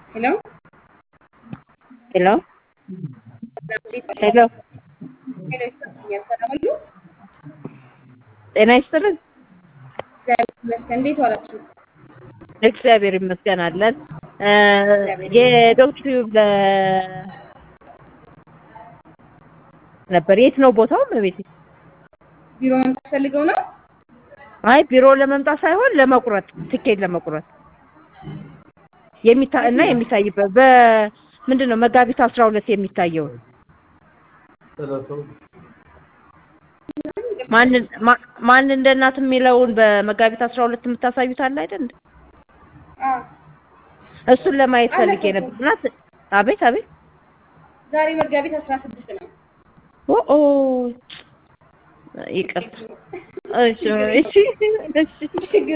ሄሎ ሄሎ ሄሎ ሄሎ ይሰማኛል። ሰላም አሉ? ጤና ይስጥልን። እግዚአብሔር ይመስገን። እንዴት ዋላችሁ? እግዚአብሔር ይመስገን አለን። የዶክተር ለ ነበር የት ነው ቦታው? በቤት ቢሮ መምጣት ፈልገው ነው? አይ ቢሮ ለመምጣት ሳይሆን ለመቁረጥ ትኬት ለመቁረጥ የሚታ እና የሚታይበት በምንድን ነው መጋቢት አስራ ሁለት የሚታየው ማን ማ- ማን እንደ እናት የሚለውን በመጋቢት አስራ ሁለት የምታሳዩት አለ አይደል? አዎ። እሱን ለማየት ፈልጌ ነበር። እና ስ- አቤት አቤት ዛሬ መጋቢት አስራ ስድስት ነው። ኦ ኦ ይቅርታ። እሺ እሺ እሺ ችግር